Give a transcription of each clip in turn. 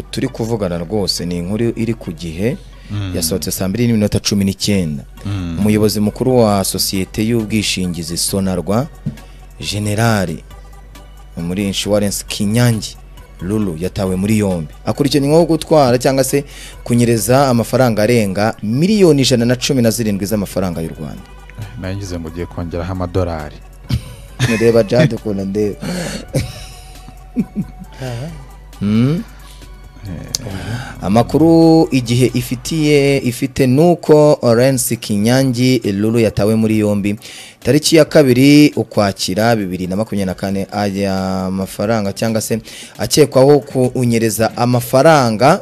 turi kuvugana rwose ni inkuru iri ku gihe yasohotse saa mbiri n'iminota cumi n'icyenda umuyobozi mukuru wa sosiyete y'ubwishingizi sonarwa generali muri inshuwarensi kinyangi ruru yatawe muri yombi akurikiranyweho gutwara cyangwa se kunyereza amafaranga arenga miliyoni ijana na cumi na zirindwi z'amafaranga y'u rwanda nangize ngo ugiye kongeraho amadolari mureba jade ukuntu ndeba Mm. amakuru igihe ifitiye ifite nuko Lawrence Kinyangi Lulu yatawe muri yombi tariki ya kabiri ukwakira bibiri na makumyabiri na kane aya mafaranga cyangwa se akekwaho kunyereza amafaranga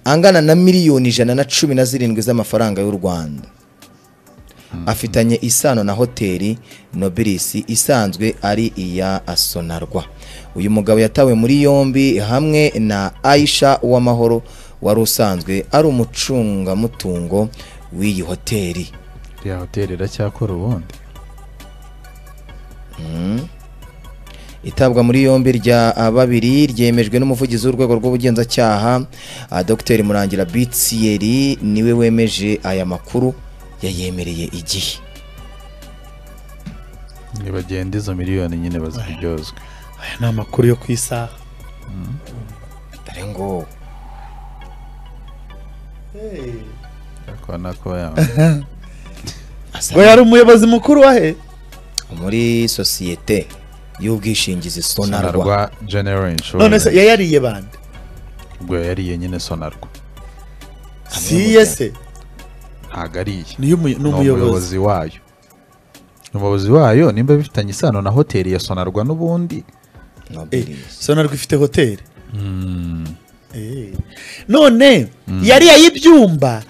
angana na miliyoni ijana na cumi na zirindwi z'amafaranga y'u Rwanda afitanye isano na hoteli nobilisi isanzwe ari iya asonarwa uyu mugabo yatawe muri yombi hamwe na aisha uwamahoro wari usanzwe ari umucungamutungo w'iyi hoteli iriya hoteli iracyakora ubundi itabwa muri yombi rya babiri ryemejwe n'umuvugizi w'urwego rw'ubugenzacyaha ah, dr murangira bitsiyeri niwe wemeje aya makuru yayemereye igihe nibagenda izo miliyoni nyine baziryozwe aya ni amakuru yo ku isaha dore ngo urabona ko ya asa ngo yari umuyobozi mukuru wa he muri sosiyete y'ubwishingizi sonarwa sonarwa general none se insurance yayariye bande ubwo yariye nyine sonarwa Hamwe si mu ye bya- se ntabwo ari iye ni umuyobozi ni umuyobozi wayo umuyobozi wayo nimba bifitanye isano na hoteli ya sonarwa n'ubundi Nobilis. sonarwa ifite hoteli Eh. none yari y'ibyumba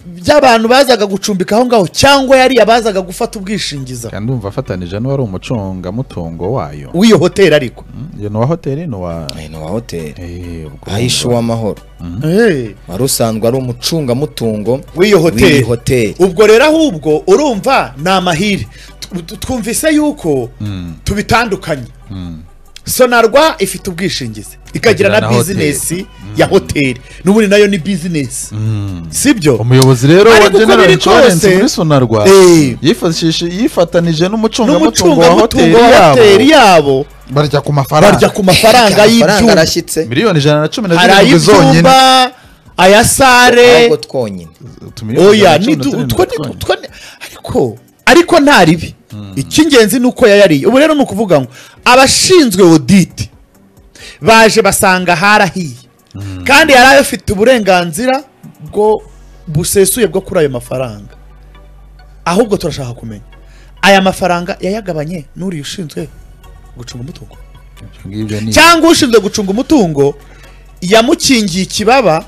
by'abantu bazaga gucumbika aho ngaho cyangwa yari abazaga gufata ubwishingizi kandi umva afatanije n'uwari umucungamutungo wayo w'iyo hoteli ariko Mm, iyo ni uwa hoteli ni uwa Aya ni uwa hoteli Eh, ubwo- ahisha uwamahoro Eh. wari usanzwe ari umucungamutungo w'iyo hoteli w'iyi hoteli ubwo rero ahubwo urumva ni amahire Tu- tu- twumvise yuko tubitandukanye sonarwa ifite ubwishingizi ikagira na Ikagira na bizinesi ya hoteli n'ubundi nayo ni bizinesi sibyo umuyozi rero Ariko wa uko general biri insurance kose- muri sonarwa Eh. yifashishije yifatanije n'umucungamutungo wa hoteli n'umucungamutungo wa hoteli yabo yabo barya ku barya mafaranga ku mafaranga amafaranga y'ibyumba arashyitse miliyoni ijana na cumi na hari zirindwi zonyine ay'ibyumba aya sare ahubwo twonyine Utumiliyoni ijana oya na cumi ni na du- zirindwi utwo ni- zonyine. utwo ni- ariko ariko nta ribi icy'ingenzi ni uko yayariye ubu rero ni ukuvuga ngo abashinzwe oditi baje basanga harahiye kandi yari afite uburenganzira bwo busesuye bwo kuri ayo mafaranga ahubwo turashaka kumenya aya mafaranga yayagabanye n'uriya ushinzwe gucunga umutungo Ibyo ngibyo ni- cyangwa ushinzwe gucunga umutungo yamukingiye ikibaba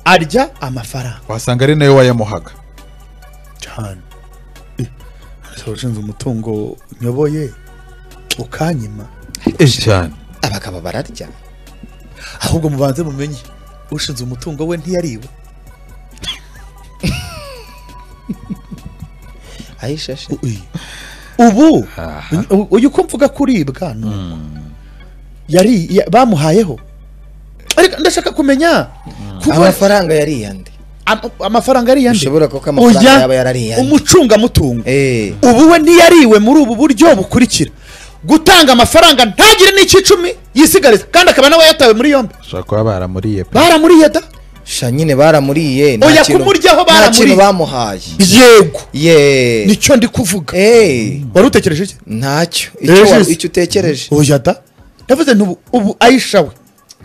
arya amafaranga wasanga ari nayo wayamuhaga cyane ese ushinzwe umutungo nyoboye ukanyima cyane abagabo bararya ahubwo mubanze mumenye ushinzwe umutungo we ntiyariwe ahishashe ubu u- uyu uko mvuga kuribwa ni uko. yari ya- bamuhayeho ariko ndashaka kumenya kuko amafaranga yariye andi am- amafaranga ari yandi Bishobora kuko amafaranga Oya, yaba yarariye andi. umucungamutungo Eh, ubu we ntiyariwe muri ubu buryo bukurikira gutanga amafaranga ntagire n'icyicumi yisigariza kandi akaba nawe yatawe muri yombi ushobora kuba baramuriye pe baramuriye da sha nyine baramuriye nta Oya, kintu- kumuryaho nta kintu baramuriye. bamuhaye yego ye nicyo ndi kuvuga Eh, wari utekereje iki ntacyo Eh, icyo wa- Jesus. icyo utekereje oya da ndavuze nti ubu- ubu ayisha we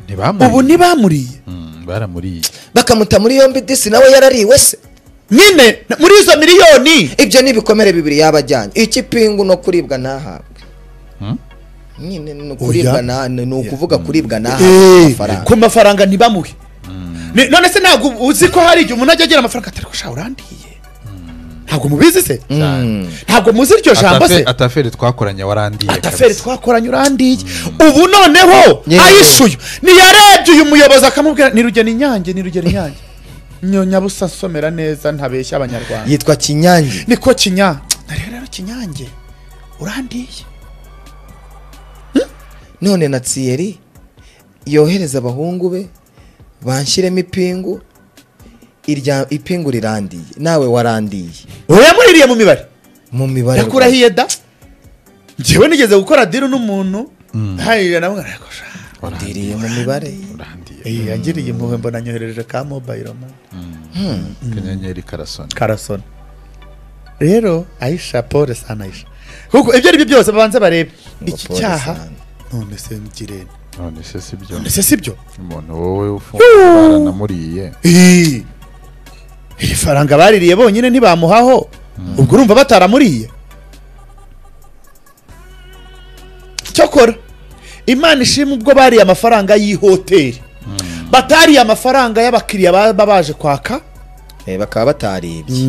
ntibamuriye ubu ntibamuriye Mm, baramuriye bakamuta muri yombi disi nawe yarariwe se nyine na- muri izo miliyoni ibyo ni ibikomere bibiri yaba ajyanye iki pingu no kuribwa ntahabwe nyine ni ukuribwa Oya. nta- ni ni ukuvuga kuribwa ntahabwe Eh, amafaranga ku mafaranga ntibamuhe Ni- none se ntabwo uzi ko hari igihe umuntu ajya agira amafaranga atari ko shaho urandiye ntabwo mubizi se Mm. ntabwo muzi iryo jambo se Atafe- ataferi twakoranye warandiye ataferi kabisa. twakoranye urandiye ubu noneho Yewe. ayisuye ntiyarebye uyu muyobozi akamubwira nirugena inyange nirugena inyange nyabusa nsomera neza ntabeshya abanyarwanda yitwa kinyange niko kinya nareba rero kinyange urandiye none na tsiyeri yohereza abahungu be banshyiremo ipingu irya ipingu rirandiye nawe warandiye yamuririye mu mibare mu mibare yakurahiye da njyewe nigeze gukora diri n'umuntu hariya nawe arakosha rwanda. ndiriye mu mibare urandiye yangiriye impuhwe mbona anyohereje ka mobayiro mani akanyenyeri karasoni karasona rero ayisha pole sana ayisha kuko ibyo ari byo byose babanza barebe iki pole cyaha sana. none se ngirente none se si byo none se si byo umuntu wowe ufungura baranamuriye Ii! iri faranga baririye bonyine ntibamuhaho ubwo urumva bataramuriye cyokora imana ishima ubwo bariye amafaranga y'ihoteli batariye amafaranga y'abakiriya baba baje kwaka Eh, bakaba bataribye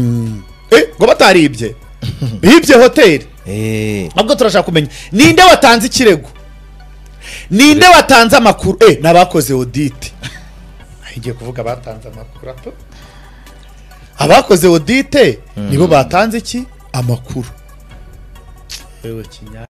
Eh, ngo bataribye bibye hoteli Eh, nabwo turashaka kumenya ninde watanze ikirego ninde watanze amakuru eh n'abakoze audit ngiye kuvuga batanze amakuru ato abakoze audit nibo batanze iki amakuru yewe kinyari